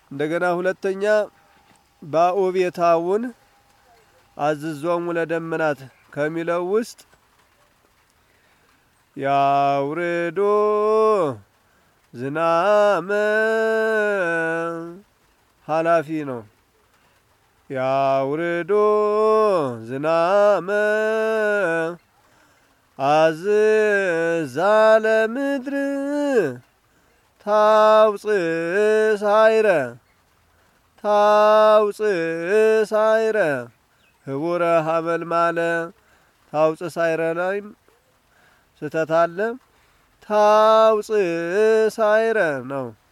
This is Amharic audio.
እንደገና ሁለተኛ ባኦቤታውን አዝዞሙ ለደመናት ከሚለው ውስጥ ያውርዶ ዝናመ ኃላፊ ነው። ያውርዶ ዝናመ አዝዛለ ምድር ታውፅእ ሳይረ ታውፅእ ሳይረ ህቡረ ሀመልማለ ታውፅእ ሳይረ ላይም ስህተት አለ። ታውፅእ ሳይረ ነው።